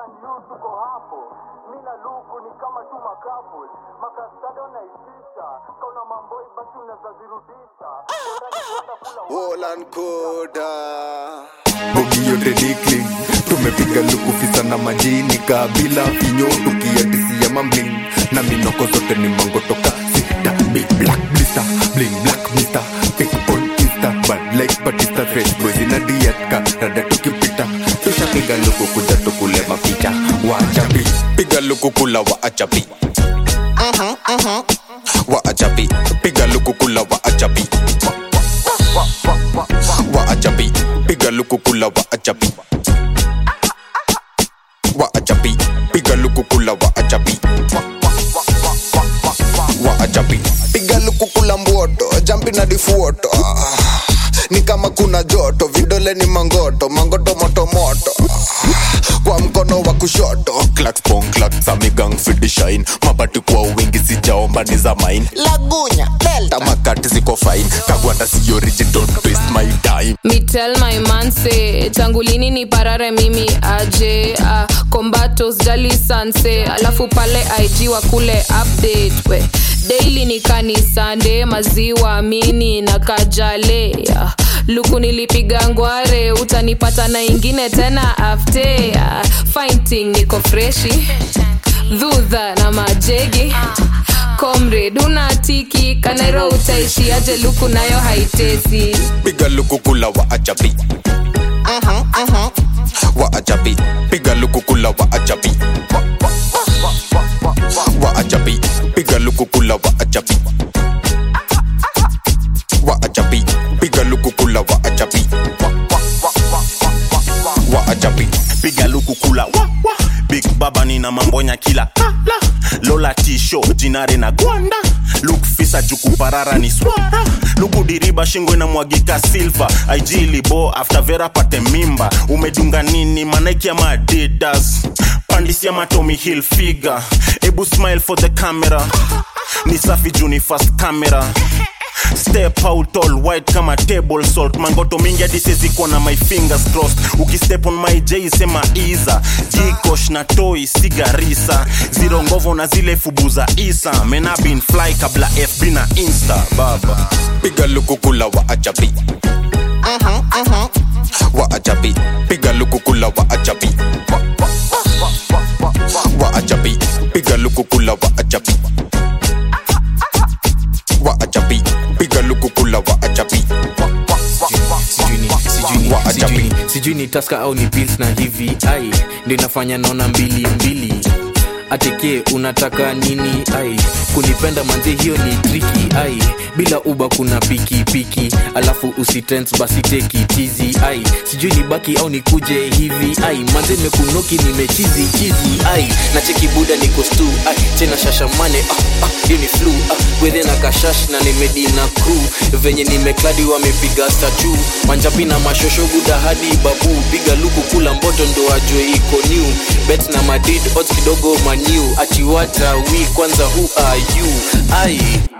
and you tuko hapo mi na luku ni kama tu makapul makastada unaitisha kauna mamboi basi unaweza zirudisha Bora ni kwenda kula Wolan Koda. bogi yote dikling tumepiga lukufisa na majini kabila vinyo tukiatisia mambling na minoko zote ni mango toka sita big black blister bling black mister pick on insta bad like batista fresh boys ina diatka rada tukipita tushapiga luku kuja tukule mapicha wachapi piga luku kula wa achapi wa achapi piga luku kula wa achapi wa achapi piga luku kula wa achapi wa achapi piga luku kula wa achapi wa achapi piga luku kula mboto jampi na difuoto Ah, ni kama kuna joto vidole ni mangoto mangoto moto moto Ah, kwa mkono wa kushoto clacks pong clacks amigang fidi shine mabati kwa wingi sijaomba ni za mine lagunya delta tamakati ziko fine kagwanda si origin don't waste my time Me tell my man say tangu lini ni parare mimi aje uh, kombatos jali sanse alafu pale ig wa kule update we daily ni kanisande maziwa mini na kajale uh, luku nilipiga ngware utanipata na ingine tena afte uh, fighting niko freshi dhudha na majegi comrade unatiki kanairo utaishi aje luku nayo haitesi piga luku kula wa achapi wa achapi piga luku kula wa achapi wa achapi piga luku kula wa achapi wa achapi piga luku kula wa achapi wa achapi piga luku kula wa, wa. big baba nina mambonya kila kala lola tisho jinare na gwanda luk fisa jukuparara ni swara luku diriba shingo inamwagika silva aijilibo after vera pate mimba umedunga nini manaiki ama adidas pandisia matomi hill figure ebu smile for the camera ni safi juni fast camera step out all white kama table salt mangoto mingi hadi siwezi kuwa na my fingers crossed ukistep on my j sema iza jikosh na toi sigarisa ziro ngovo na zile fubu za isa mena bin fly kabla fb na insta baba piga luku kula wa achapi wa achapi piga luku kula wa achapi wa achapi piga luku kula wa achapi wa achapi piga luku kula wa achapi sijui ni- sijui ni- Wa ajabi. sijui ni- sijui ni taska au ni pils na hivi ai ndio inafanya naona mbili mbili ateke unataka nini ai kunipenda manze hiyo ni triki ai bila uba kuna piki piki alafu usitens basi teki tizi ai sijui ni baki au nikuje hivi ai manze mekunoki nimechizi chizi ai na cheki buda niko stu ai tena shashamane ah, ah, hiyo ni flu ah, wethe na kashash na nimedi na crew venye nimekladi wamepiga statu manjapi na mashosho buda hadi babu piga luku kula mboto ndo ajwe iko new bet na madrid odds kidogo maniu atiwata wi kwanza who are you ai